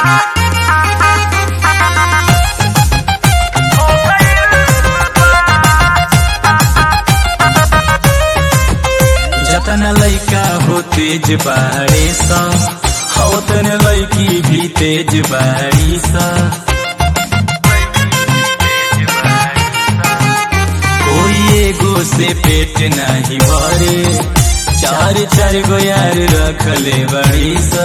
जतन लैका हो तेज बाड़ी सा होतन लैकी भी तेज बाड़ी सा कोई एगो से पेट नहीं भरे चार चार गो यार रखले बड़ी सा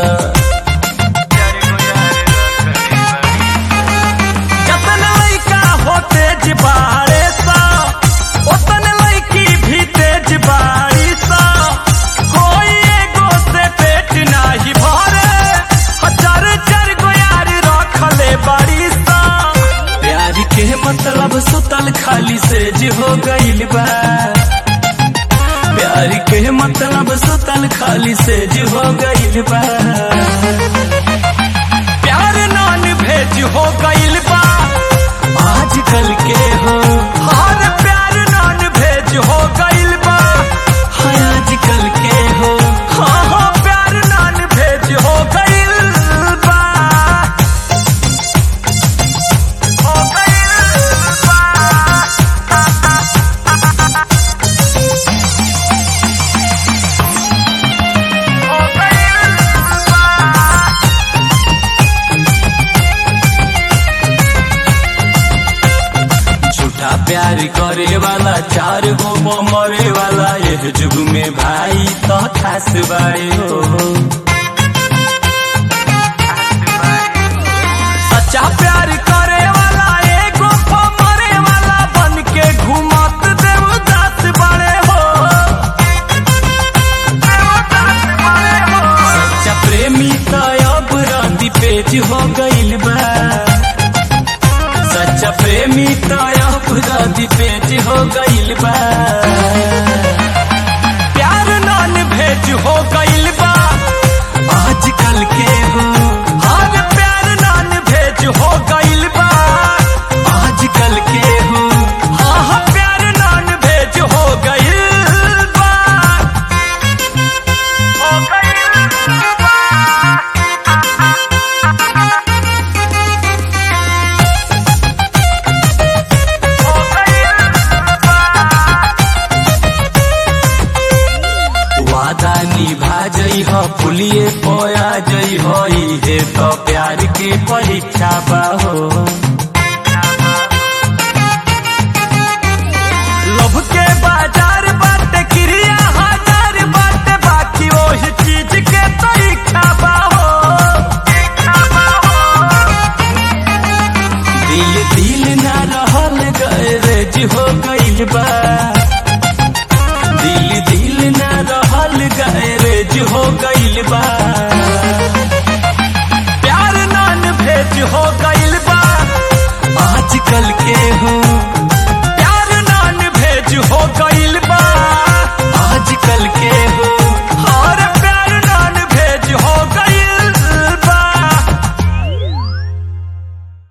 जतन लइका हो तेज बाड़े सा ओतन लइकी भी तेज बाड़ी सा कोई एगो से पेट नाही भरे हजार चार गो यार रखले बाड़ी सा प्यार के मतलब सुतल खाली से जो हो गइल बा प्यार के मतलब सुतल खाली से जो हो गइल बा प्यार नान भेज हो गइल बा आजकल के हो हर प्यार नान भेज हो गइल बा हाय आजकल के हो हाँ हाँ प्यार नान भेज हो गइल बा हो गइल बा हो गइल बा झूठा प्यार करे वाला चार गो मरे वाला ये जुग में भाई तो खास बाए हो सच्चा प्यार करे वाला एगो मरे वाला बन के घुमत देवदास बड़े हो देवदास बड़े हो सच्चा प्रेमी तो अब रांदी पेज हो गइल बा सच्चा प्रेमी तो अब रांदी पेज हो गइल बा प्यार नान भेज हो गइल बा आजकल के हो हर प्यार नान भेज हो गइल बा आजकल के हो हाँ हाँ प्यार नान भेज हो गइल बा हो गइल बा हो गइल बा वादा निभा जई हो पुलिए पोया जई हो इहे तो प्यार के परीक्षा बा हो लव के बाजार बाटे क्रिया हजार बाटे बाकी वही चीज के तो इच्छा बा हो इच्छा बा हो दिल दिल ना रहल गैरेज हो गइल बा दिल दिल ना रहल गैरेज हो गइल बा